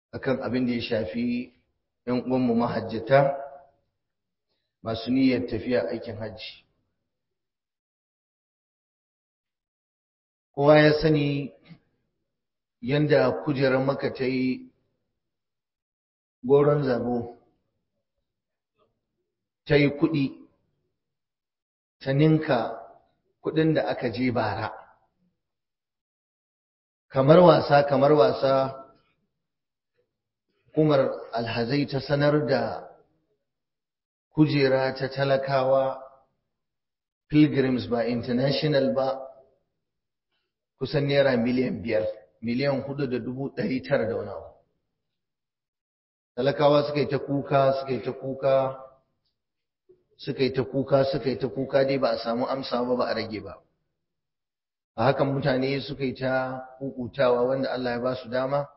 akan abin da ya shafi ‘yan uwanmu mahajjata masu niyyar tafiya aikin hajji. Kowa ya sani yanda kujerar maka ta yi goron zabo, ta yi kuɗi, ta ninka kuɗin da aka je bara. Kamar wasa, kamar wasa. Umar alhazai ta sanar da kujera ta talakawa pilgrims ba international ba kusan naira miliyan biyar miliyan hudu da dubu ɗari tara da wani abu talakawa suka yi ta kuka suka yi ta kuka suka yi ta kuka suka yi ta kuka dai ba a samu amsa ba ba a rage ba a hakan mutane suka yi ta kukutawa wanda Allah ya ba su dama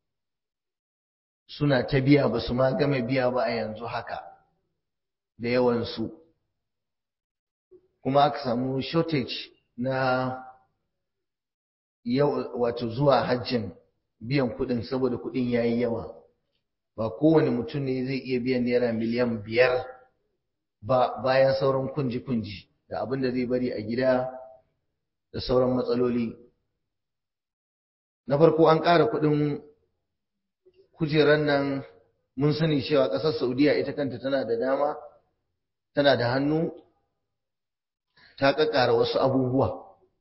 suna ta biya ba su ma game biya ba a yanzu haka da yawansu kuma aka samu shortage na yau wato zuwa hajjin biyan kuɗin saboda kuɗin ya yi yawa ba kowane mutum ne zai iya biyan naira miliyan biyar ba bayan sauran kunji-kunji da abin da zai bari a gida da sauran matsaloli na farko an ƙara kuɗin kujerar nan mun sani cewa ƙasar Saudiya ita kanta tana da dama tana da hannu ta ƙaƙƙara wasu abubuwa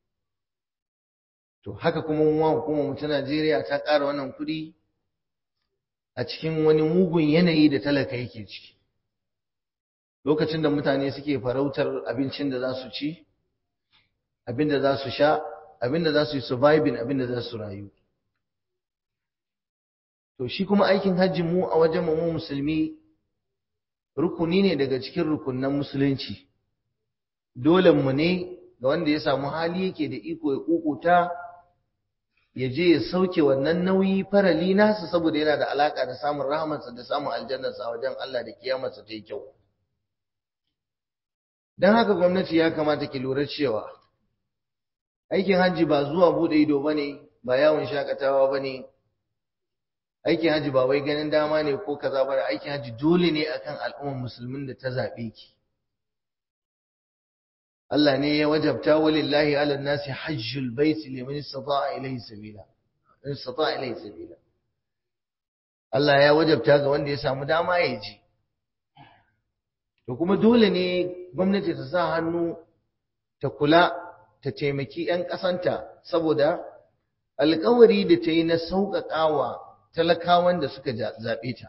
to haka kuma mu hukumar mu ta Najeriya ta ƙara wannan kuɗi a cikin wani mugun yanayi da talaka yake ciki lokacin da mutane suke farautar abincin da za su ci abin da za su sha abin da za su yi surviving abin da za su rayu To shi kuma aikin hajji mu a wajen mu musulmi rukuni ne daga cikin rukunan musulunci. Dole mu ne ga wanda ya samu hali yake da iko ya kukuta ya je ya sauke wannan nauyi farali nasa saboda yana da alaka da samun rahamarsa da samun aljannarsa a wajen Allah da kiyamarsa ta yi kyau. Don haka gwamnati ya kamata ki lura cewa aikin hajji ba zuwa bude ido bane ba yawon shakatawa bane aikin haji ba wai ganin dama ne ko kaza ba aikin haji dole ne akan al'ummar musulmin da ta zabe ki Allah ne ya wajabta walillahi ala nasi hajjul bait liman istata'a ilayhi sabila in istata'a ilayhi sabila Allah ya wajabta ga wanda ya samu dama ya ji to kuma dole ne gwamnati ta sa hannu ta kula ta taimaki 'yan ƙasanta saboda alkawari da ta yi na sauƙaƙawa talakawan da suka zaɓe ta.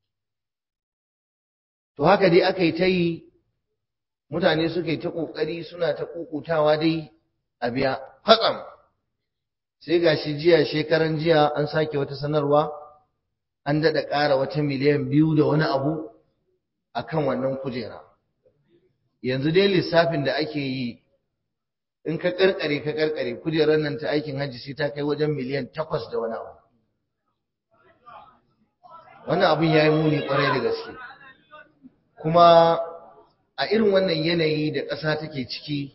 To haka dai aka yi ta yi mutane suka yi ta ƙoƙari suna ta ƙuƙutawa dai a biya fatsam. Sai ga shi jiya shekaran jiya an sake wata sanarwa an daɗa ƙara wata miliyan biyu da wani abu a kan wannan kujera. Yanzu dai lissafin da ake yi in ka ƙarƙare ka ƙarƙare kujerar nan ta aikin hajji sai ta kai wajen miliyan takwas da wani abu. wannan abin ya yi muni kwarai da gaske kuma a irin wannan yanayi da ƙasa take ciki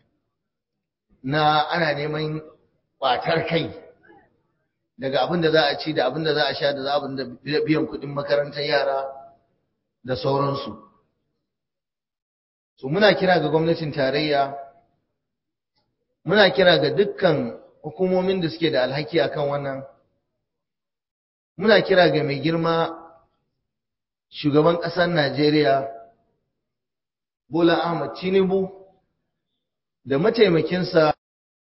na ana neman ƙwatar kai daga abin da za a ci da abin da za a sha da za abin da biyan kuɗin makarantar yara da sauransu so muna kira ga gwamnatin tarayya muna kira ga dukkan hukumomin da suke da alhaki akan wannan muna kira ga mai girma shugaban ƙasar Najeriya Bola Ahmad Tinubu da mataimakinsa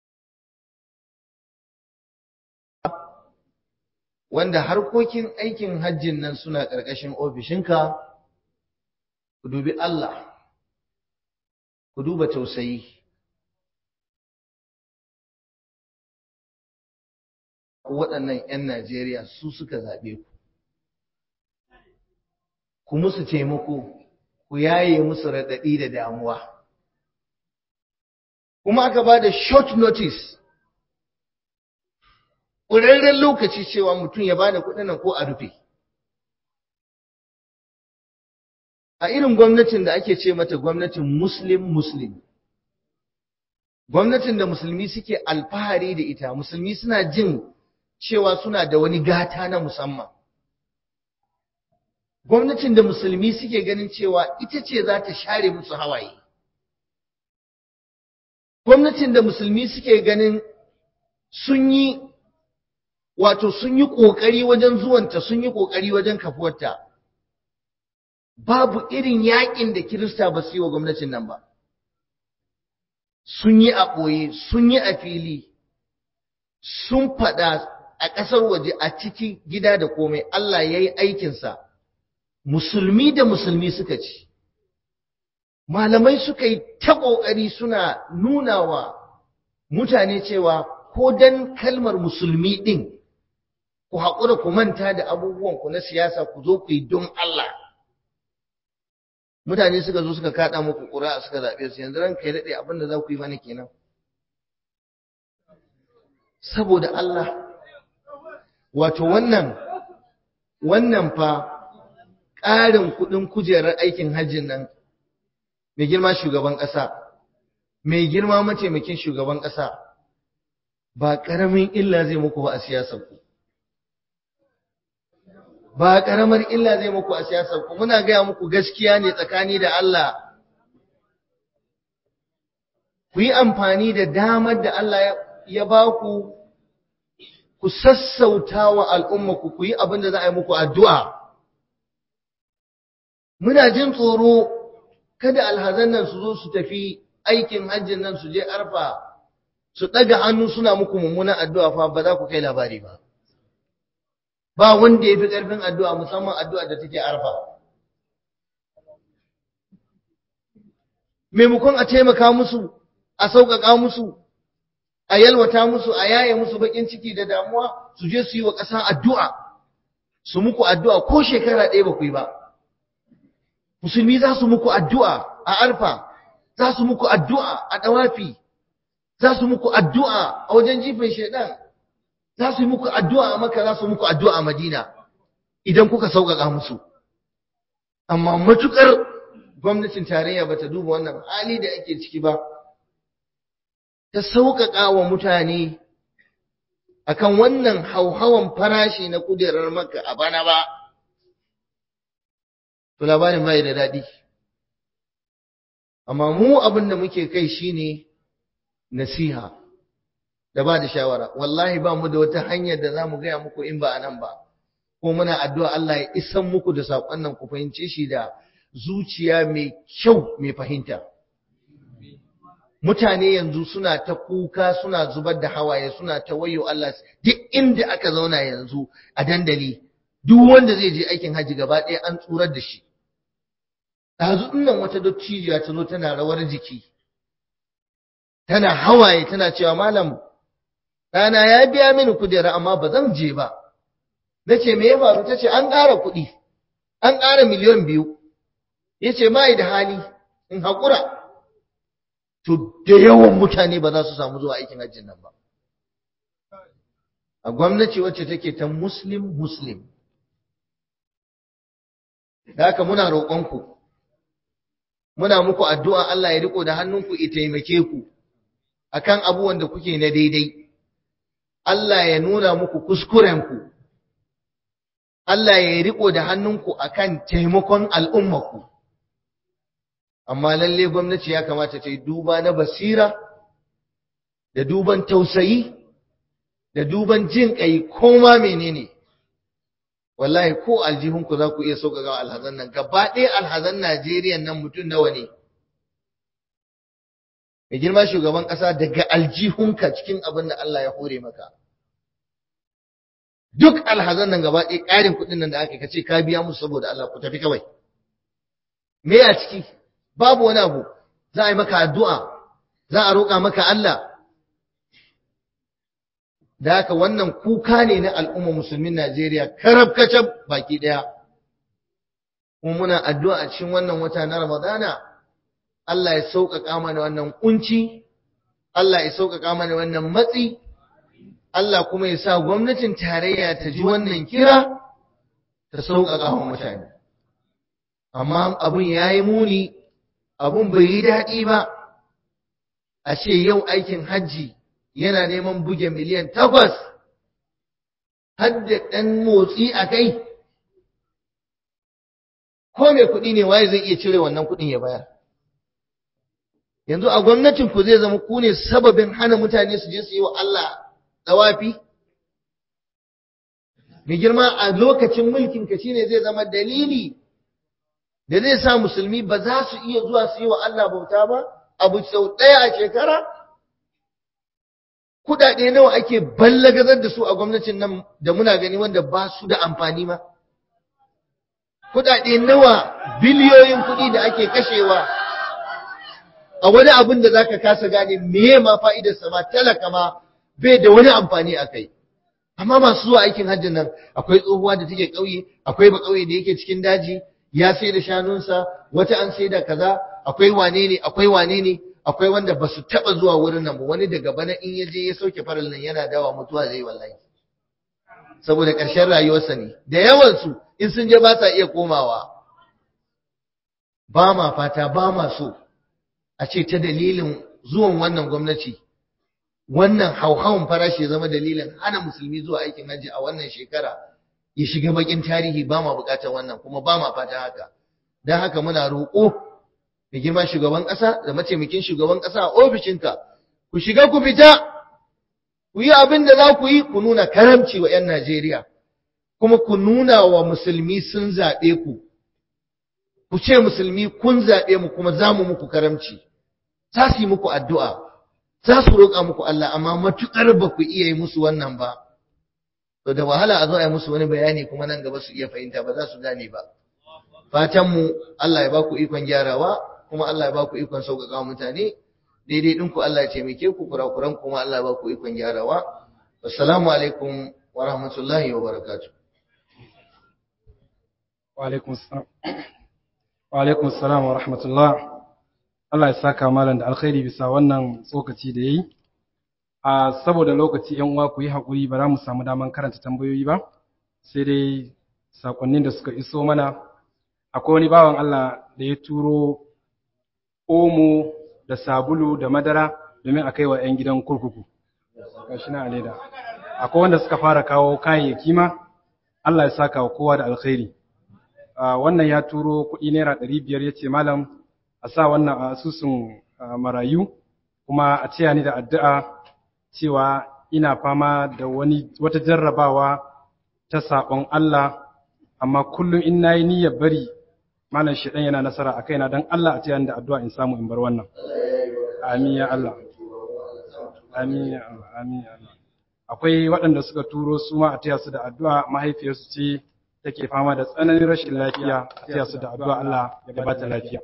wanda harkokin aikin hajjin nan suna ƙarƙashin ofishinka ku dubi Allah ku duba tausayi waɗannan 'yan Najeriya su suka zaɓe ku. Ku musu taimako, ku yaye musu raɗaɗi da damuwa. Kuma aka ba da short notice, ƙurarren lokaci cewa mutum ya ba da kuɗin ko a rufe. A irin gwamnatin da ake ce mata gwamnatin Muslim-Muslim. Gwamnatin da musulmi suke alfahari da ita, musulmi suna jin cewa suna da wani gata na musamman gwamnatin da musulmi suke ganin cewa ita ce za ta share musu hawaye gwamnatin da musulmi suke ganin sun yi wato sun yi ƙoƙari wajen zuwanta sun yi ƙoƙari wajen kafuwarta babu irin yaƙin da kirista ba su yi wa gwamnatin nan ba sun yi a ɓoye sun yi a fili sun faɗa a ƙasar waje a ciki gida da komai Allah ya yi aikinsa musulmi da musulmi suka ci malamai suka yi ta ƙoƙari suna nuna wa mutane cewa ko dan kalmar musulmi ɗin ku haƙura ku manta da abubuwanku na siyasa ku zo ku yi don Allah mutane suka zo suka kaɗa muku ƙura suka zaɓe su yanzu ranka ya daɗe abin da za ku yi mana kenan saboda Allah wato wannan wannan fa ƙarin kuɗin kujerar aikin hajjin nan mai girma shugaban ƙasa mai girma mataimakin shugaban ƙasa ba ƙaramin illa zai muku ba a siyasar ku ba ƙaramar illa zai muku a siyasar ku muna gaya muku gaskiya ne tsakani da Allah ku yi amfani da damar da Allah ya ba ku ku sassauta wa al'umma ku ku yi abin da za a yi muku addu'a muna jin tsoro kada alhazan nan su zo su tafi aikin hajjin nan su je arfa su ɗaga hannu suna muku mummunan addu'a fa ba za ku kai labari ba ba wanda ya fi ƙarfin addu'a musamman addu'a da take arfa maimakon a taimaka musu a sauƙaƙa musu a yalwata musu a yaye musu baƙin ciki da damuwa su je su yi wa ƙasa addu'a su muku addu'a ko shekara ɗaya ba ku yi ba musulmi za su muku addu'a a arfa za su muku addu'a a ɗawafi za su muku addu'a a wajen jifin shaidan za su yi muku addu'a a maka za su muku addu'a a madina idan kuka sauƙaƙa musu amma matuƙar gwamnatin tarayya ba ta duba wannan hali da ake ciki ba ta sauƙaƙa wa mutane akan wannan hauhawan farashi na kujerar maka a bana ba to labarin bai da daɗi amma mu abin da muke kai shine nasiha da ba da shawara wallahi ba mu da wata hanyar da za mu gaya muku in ba a nan ba ko muna addu'a Allah ya isan muku da saƙon nan ku fahimce shi da zuciya mai kyau mai fahimta mutane yanzu suna ta kuka suna zubar da hawaye suna ta wayo Allah duk inda aka zauna yanzu a dandali duk wanda zai je aikin haji gaba ɗaya an tsurar da shi ɗazu nan wata dottijiya ta zo tana rawar jiki tana hawaye tana cewa malam ɗana ya biya mini kujera amma ba zan je ba na ce me ya faru ta ce an ƙara kuɗi an ƙara miliyan biyu ya ce ma da hali in haƙura to da yawan mutane ba za su samu zuwa aikin hajjin nan ba a gwamnati wacce take ta muslim muslim da haka muna roƙonku muna muku addu'a Allah ya riko da hannunku ya taimake ku akan abubuwan da kuke na daidai Allah ya nuna muku kuskurenku Allah ya riko da hannunku akan taimakon al'ummaku amma lalle gwamnati ya kamata ta yi duba na basira da duban tausayi da duban jin ƙai koma menene wallahi ko aljihunku za ku iya sauƙaƙa alhazan nan gaba ɗaya alhazan Najeriya nan mutum nawa ne mai girma shugaban ƙasa daga aljihunka cikin abin da Allah ya hore maka duk alhazan nan gaba ɗaya ƙarin kuɗin nan da aka kace ka biya musu saboda Allah ku tafi kawai me a ciki babu wani abu za a yi maka addu'a za a roƙa maka Allah da haka wannan kuka ne na al'umma musulmin Najeriya karab kacab baki ɗaya kuma muna addu'a a cikin wannan wata na Ramadana Allah ya sauƙaƙa mana wannan kunci Allah ya sauƙaƙa mana wannan matsi Allah kuma ya sa gwamnatin tarayya ta ji wannan kira ta sauƙaƙa wa mutane amma abun yayi muni abun bai yi daɗi ba a ce yau aikin hajji yana neman buge miliyan takwas har da ɗan motsi a kai ko mai kuɗi ne waye zai iya cire wannan kuɗin ya bayar yanzu a gwamnatin ku zai zama ku ne sababin hana mutane su je su yi wa Allah dawafi mai girma a lokacin mulkin ka shine zai zama dalili da zai sa musulmi ba za su iya zuwa su yi wa Allah bauta ba abu sau ɗaya a shekara kuɗaɗe nawa ake ballagazar da su a gwamnatin nan da muna gani wanda ba su da amfani ma kuɗaɗe nawa biliyoyin kuɗi da ake kashewa a wani abin da zaka kasa gane meye ma fa'idarsa ma talaka ma bai da wani amfani a kai amma masu zuwa aikin hajjin nan akwai tsohuwa da take ƙauye akwai ba ƙauye da yake cikin daji ya sai da shanunsa wata an sai da kaza akwai wane ne akwai wane ne akwai wanda ba su taɓa zuwa wurin nan ba wani daga bana in ya je ya sauke faral nan yana dawa mutuwa zai wallahi saboda ƙarshen rayuwarsa ne da yawansu in sun je ba sa iya komawa ba ma fata ba ma so a ce ta dalilin zuwan wannan gwamnati wannan hauhawan farashi ya zama dalilin hana musulmi zuwa aikin hajji a wannan shekara ya shiga bakin tarihi ba ma bukatar wannan kuma ba ma fata haka don haka muna roƙo da girma shugaban ƙasa da mataimakin shugaban ƙasa a ofishinka ku shiga ku fita ku yi abin da za ku yi ku nuna karamci wa 'yan Najeriya kuma ku nuna wa musulmi sun zaɓe ku ku ce musulmi kun zaɓe mu kuma za mu muku karamci za su yi muku addu'a za su roƙa muku Allah amma matuƙar ba ku iya yi musu wannan ba to da wahala a zo a yi musu wani bayani kuma nan gaba su iya fahimta ba za su gane ba fatanmu Allah ya ba ku ikon gyarawa kuma Allah ya ba ku ikon sauƙaƙa wa mutane daidai ɗinku Allah ya taimake ku kurakuran kuma Allah ya ba ku ikon gyarawa assalamu alaikum wa rahmatullahi wa barakatuh wa alaikum assalam wa alaikum assalam wa rahmatullah Allah ya saka malam da alkhairi bisa wannan tsokaci da yayi a saboda lokaci yan uwa ku yi hakuri ba za mu samu daman karanta tambayoyi ba sai dai sakonnin da suka iso mana akwai wani bawan Allah da ya turo omo da sabulu da madara domin a kai wa 'yan gidan kurkuku gashi na aleda akwai wanda suka fara kawo kayayyaki ma Allah ya saka wa kowa da alkhairi wannan ya turo kuɗi naira ɗari biyar ya ce malam a sa wannan a asusun marayu kuma a ce ni da addu'a cewa ina fama da wani wata jarrabawa ta saɓon Allah amma kullum in nayi niyyar bari malam shedan yana nasara a kaina dan Allah a ce da addu'a in samu in bar wannan amin ya Allah amin ya Allah amin ya Allah akwai waɗanda suka turo su ma a taya su da addu'a mahaifiyarsu ce take fama da tsananin rashin lafiya a taya su da addu'a Allah ya ba ta lafiya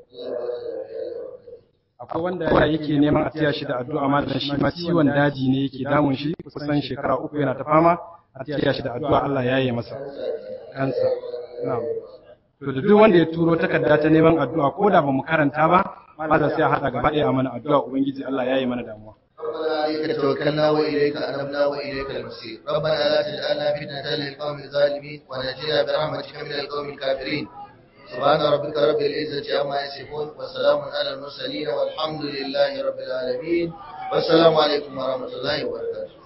akwai wanda yake neman a taya shi da addu'a ma da shi ma ciwon daji ne yake damun shi kusan shekara uku yana ta fama a taya shi da addu'a Allah ya yi masa kansa na'am to da duk wanda ya turo takarda ta neman addu'a ko da bamu karanta ba malam sai a hada gaba ɗaya a mana addu'a ubangiji Allah ya yi mana damuwa ربنا عليك توكلنا وإليك أنبنا وإليك المصير ربنا لا تجعلنا فتنة للقوم الظالمين ونجنا برحمتك من القوم الكافرين سبحان ربك رب العزة عما يصفون وسلام على المرسلين والحمد لله رب العالمين والسلام عليكم ورحمة الله وبركاته